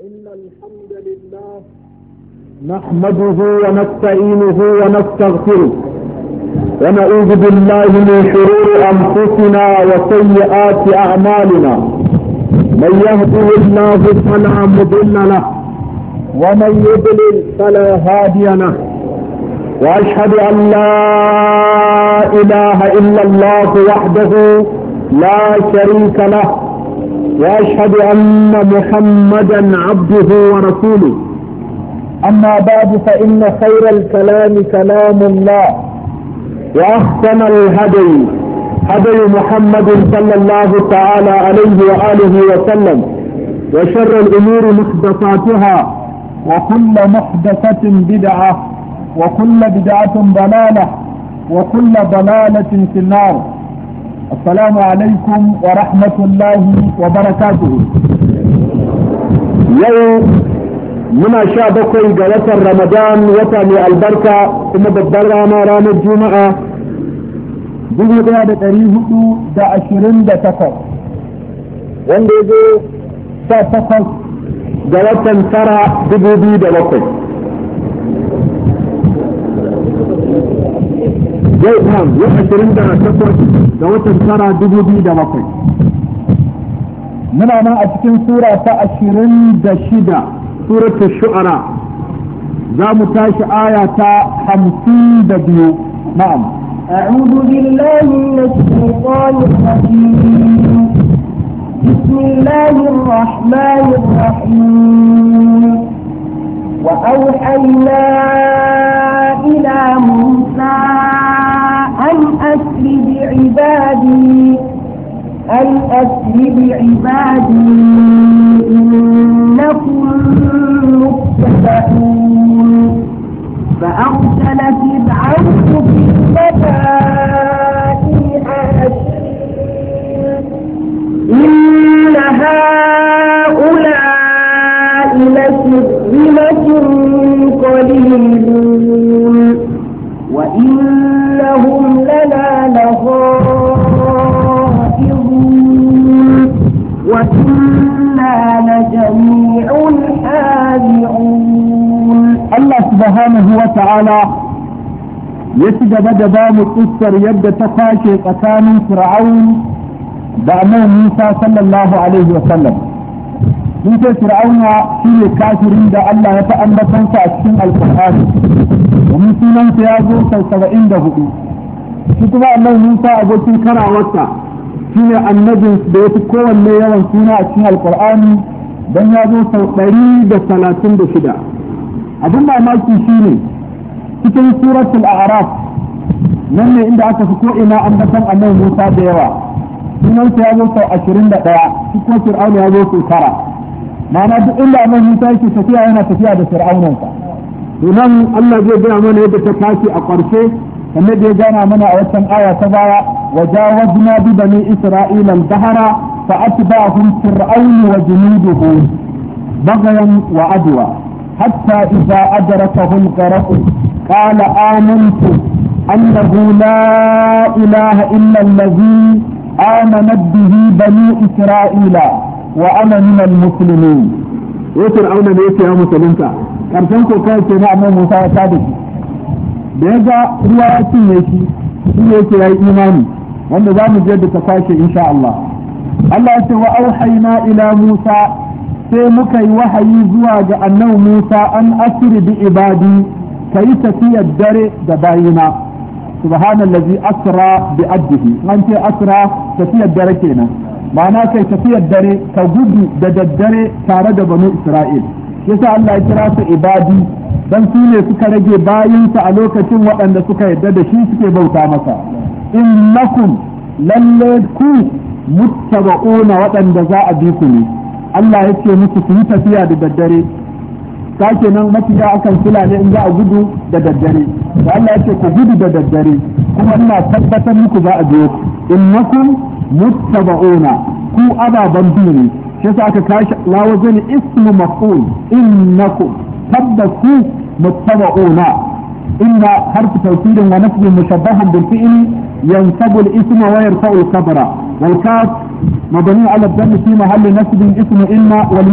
إن الحمد لله نحمده ونستعينه ونستغفره ونعوذ بالله من شرور أنفسنا وسيئات أعمالنا من يهده الله فلا مضل له ومن يضلل فلا هادي له وأشهد أن لا إله إلا الله وحده لا شريك له واشهد ان محمدا عبده ورسوله اما بعد فان خير الكلام كلام الله واحسن الهدي هدي محمد صلى الله تعالى عليه واله وسلم وشر الامور محدثاتها وكل محدثه بدعه وكل بدعه ضلاله وكل ضلاله في النار السلام عليكم ورحمة الله وبركاته يوم muna sha bakwai ga watan ramadan wata mai albarka kuma babbar rana ranar juma'a dubu daya da ɗari hudu da ashirin da takwas wanda ya zo sha takwas ga watan tara dubu biyu da bakwai yau kam yau ashirin da takwas da watan tara dubu biyu da bakwai muna nan a cikin sura ta ashirin da shida suratul shu'ara za mu tashi aya ta hamsin da biyu na'am أعوذ بالله من الشيطان الرجيم بسم الله الرحمن الرحيم وأوحينا إلى موسى أن أسر بعبادي أن أسر بعبادي إنكم متبعون فأرسل فرعون في المدائن حاشرين إن هؤلاء لشرذمة قليلون وإنهم لنا لغائظون وإنا لجميع حاذعون الله سبحانه وتعالى يسجد بدبام القصر يبدأ تفاشي قتال فرعون بأمر موسى صلى الله عليه وسلم mun ce fir'auna shi ne kafirin da Allah ya ta ambatansa a cikin alkur'ani domin sunansa ya zo sau saba'in da hudu shi kuma annabi Musa abokin karawarsa shi ne annabin da ya fi kowanne yawan suna a cikin alkur'ani don ya zo sau ɗari da talatin da shida abin mamaki shi ne cikin suratul a'raf nan ne inda aka fi ko'ina ambatan annabi Musa da yawa sunansa ya zo sau ashirin da ɗaya shi kuma fir'auna ya zo sau tara ma'ana duk inda annabi Musa yake tafiya yana tafiya da fir'aunansa to nan Allah zai gaya mana yadda ta tashi a ƙarshe kamar da ya gana mana a wancan aya ta baya wajawazna bi bani isra'ila al-bahra fa atba'ahum fir'aun wa junuduhu bagayan wa adwa hatta idza adrakahu al-gharq qala amantu annahu la ilaha illa alladhi آمنت به بني إسرائيل وأنا من المسلمين ya fir'auna ne yake ya musulunta karshen ko kai ke na annabi Musa ya tada shi da ya ga ruwa ya cinye shi shi ne yake yayi imani wanda za mu je da ta kwashe insha Allah Allah ya ce wa auhayna ila Musa sai muka yi wahayi zuwa ga annabi Musa an asiri bi ibadi kai tafiyar dare da bayina subhanallazi asra bi abdihi an ce asra tafiyar dare kenan ma'ana kai tafiyar dare ka gudu da daddare tare da banu isra'il yasa Allah ya kira su ibadi dan su ne suka rage bayinsa a lokacin waɗanda suka yarda da shi suke bauta masa innakum lalle ku muttaba'una waɗanda za a bi ku ne Allah ya ce musu su yi tafiya da daddare sake nan mafiya akan kula ne in za a gudu da daddare da Allah ya ce ku gudu da daddare kuma ina tabbatar muku za a biyo ku innakum muttaba'una ku ababan biyu ne shi yasa aka kashi lawazin ismu maf'ul innakum tabbaku muttaba'una inna harfu tawkidin wa nasbin mushabbahun bil fi'li yansabu al isma wa yarfa'u al khabara wal kaf مبني على الدم في محل نسب اسم إن